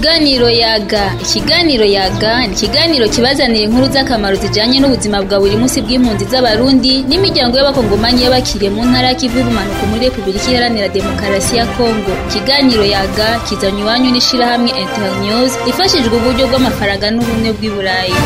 Ikiganiro yaga ikiganiro yaga ni ikiganiro kibazanira inkuru z'akamaro zijanye n'ubuzima bwa buri munsi bw'impunzi z'abarundi n'imiryango y'abakongomani y'abakiriye mu ntara y'ikivu y'ubumanuko muri repubulika iharanira demokarasi ya kongo ikiganiro yaga kizanye iwanyu n'ishirahamwe internews ifashijwe uburyo bw'amafaranga n'ubumwe bw'i burayi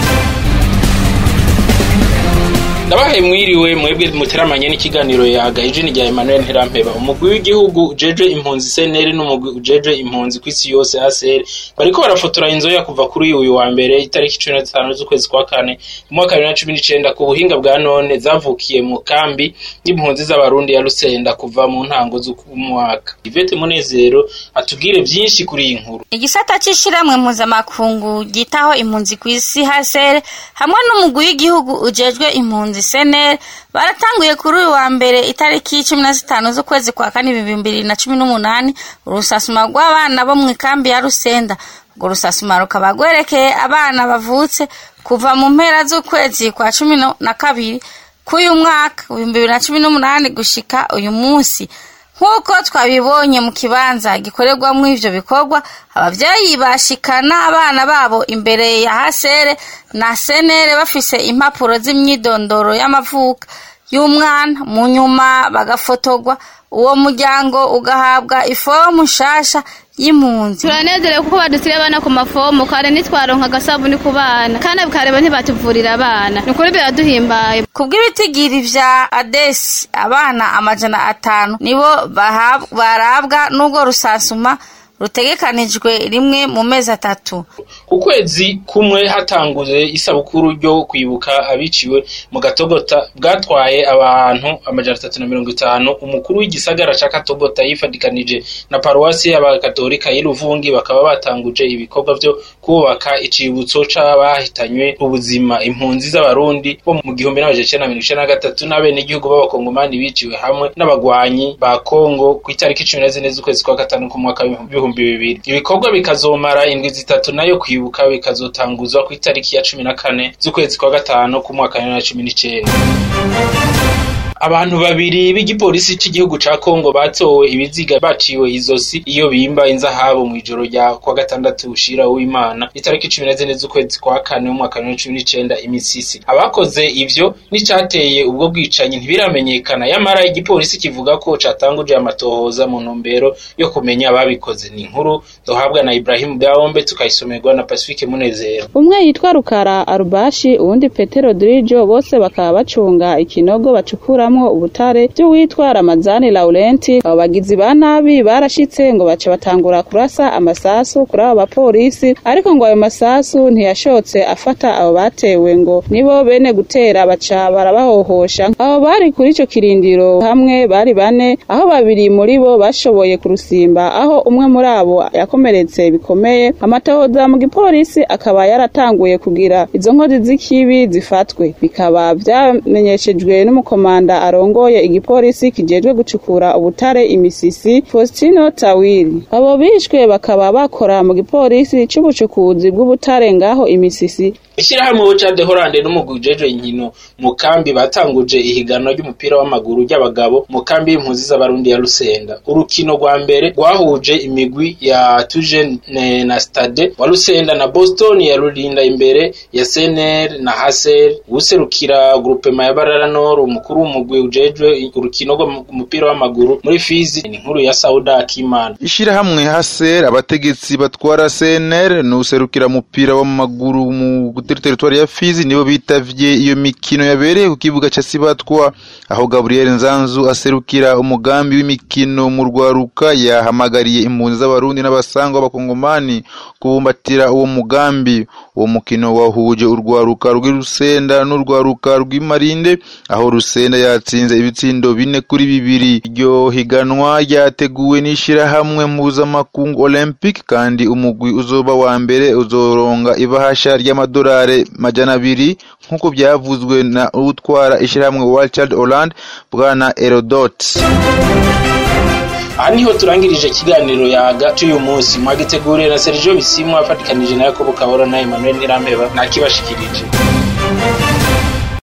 ndabahaye mwiriwe mwebwe muteramanye n'ikiganiro yaga ijini rya Emmanuel Ntirampeba umugwi w'igihugu ujeje impunzi CNL n'umugwi ujeje impunzi kw'isi yose ACR bariko barafotora inzoya kuva kuri uyu wa mbere itariki cumi na zitanu z'ukwezi kwa kane mu mwaka bibiri na cumi n'icenda ku buhinga bwa none zavukiye mu kambi y'impunzi z'abarundi ya Rusenda kuva mu ntango z'umwaka Yvette Munezero atubwire vyinshi kuri iyi nkuru igisata c'ishirahamwe mpuzamakungu ryitaho impunzi kw'isi HCR hamwe n'umugwi w'igihugu ujejwe impunzi seneri baratanguye kuri uyu wa mbere itariki cumi na zitanu z'ukwezi kwa kane ibihumbi bibiri na cumi n'umunani urusasuma rw'abana bo mu ikambi ya rusenda urwo rusasuma rukaba rwerekeye abana bavutse kuva mu mpera z'ukwezi kwa cumi na kabiri k'uyu mwaka ibihumbi bibiri na cumi n'umunani gushika uyu munsi nk'uko twabibonye mu kibanza gikorerwamo ivyo bikorwa abavyeyi bashikana abana babo imbere ya hasere na senere bafise impapuro z'imyidondoro y'amavuka y'umwana mu nyuma bagafotorwa uwo muryango ugahabwa ifomu nshasha y'impunzi turanezerewe kuko badusiye abana ku mafomu kare nitwaronka agasabuni ku bana kandi kareba ntibatuvurira abana ni ukuri biraduhimbaye kubw'ibitigiri vya adesi abana amajana atanu nibo barabwa n'ubwo rusansuma rutegekanijwe rimwe mu mezi atatu ukwezi kumwe hatanguye isabukuru ryo kwibuka abiciwe mu gatogota bwatwaye abantu amajana atatu na mirongo itanu umukuru w'igisagara ca katogota yifadikanije na paruwasi y'abakatolika y'iruvungi bakaba batanguje ibikorwa vyo kubaka icibutso c'abahitanywe ubuzima impunzi z'abarundi bo mu gihumbi n'amajana icenda na mirongo icenda na gatatu n'abenegihugu b'abakongomani biciwe hamwe n'abagwanyi ba kongo kw'itariki cumi na zine z'ukwezi kwa gatanu ku mwaka w'ibihumbi bibiri ibikorwa bikazomara indwi zitatu nayo kwibuka bikazotanguzwa ku itariki ya cumi na kane z'ukwezi kwa gatanu ku mwaka wa bibiri na cumi n'icenda abantu babiri b'igipolisi c'igihugu ca Kongo batowe ibiziga baciwe izosi iyo bimba inzahabu mw'ijoro rya kwa gatandatu ushira w'Imana itariki cumi na zine z'ukwezi kwa kane w'umwaka wa cumi n'icenda imisisi abakoze ivyo n'icateye ubwo bwicanyi ntibiramenyekana yamara igipolisi kivuga ko catanguje amatohoza mu ntumbero yo kumenya ababikoze ni inkuru duhabwa na Ibrahim Daombe tukayisomerwa na Pacifique Munezero umwe yitwa Rukara Arubashi uwundi Petero Dirijo bose bakaba bacunga ikinogo bacukura bakuramwo ubutare vy'uwitwa Ramazani Laurenti abo bagizi ba nabi barashitse ngo bace batangura kurasa amasasu kuri abo bapolisi ariko ngo ayo masasu ntiyashotse afata abo batewe ngo nibo bene gutera baca barabahohosha abo bari kuri ico kirindiro hamwe bari bane aho babiri muri bo bashoboye kurusimba aho umwe muri abo yakomeretse bikomeye amatohoza mu gipolisi akaba yaratanguye kugira izo nkozi z'ikibi zifatwe bikaba vyamenyeshejwe n'umukomanda arongoye igipolisi kijejwe gucukura ubutare imisisi Faustino Tawiri abo bishwe bakaba bakora mu gipolisi c'ubucukuzi bw'ubutare ngaho imisisi ishirahamwe Boca de Hollande n'umugwi ujejwe inkino mu kambi batanguje ihiganwa ry'umupira w'amaguru ry'abagabo mu kambi y'impunzi z'abarundi ya Rusenda urukino rwa mbere rwahuje imigwi ya Tuje na Stade wa Rusenda na Boston ya Rurinda imbere ya CNR na Haser userukira groupement ya Barara Nord umukuru w'umugwi ujejwe urukino rw'umupira w'amaguru muri Fizi ni inkuru ya Sauda Akimana ishirahamwe Haser abategetsi batwara CNR n'userukira umupira w'amaguru mu kuri teritwari ya Fizi nibo bitavye iyo mikino yabereye ku kibuga ca Sibatwa aho Gabriel Nzanzu aserukira umugambi w'imikino mu rwaruka yahamagariye impunzi z'abarundi n'abasangwa b'abakongomani kubumbatira uwo mugambi uwo mukino wahuje urwaruka rw'Irusenda n'urwaruka rw'imarinde aho Rusenda yatsinze ibitsindo bine kuri bibiri iryo higanwa ryateguwe n'ishirahamwe mpuzamakungu Olympic kandi umugwi uzoba wa mbere uzoronga ibahasha ry'amadolari majana abiri nk'uko byavuzwe na utwara ishirahamwe World Child Holland bwana Erodot aha niho turangirije ikiganiro yaga cy'uyu munsi mwagiteguriye na Sergio Bisimwa afatikanije na Yakobo Kabora na Emmanuel Nirambeba nakibashikirije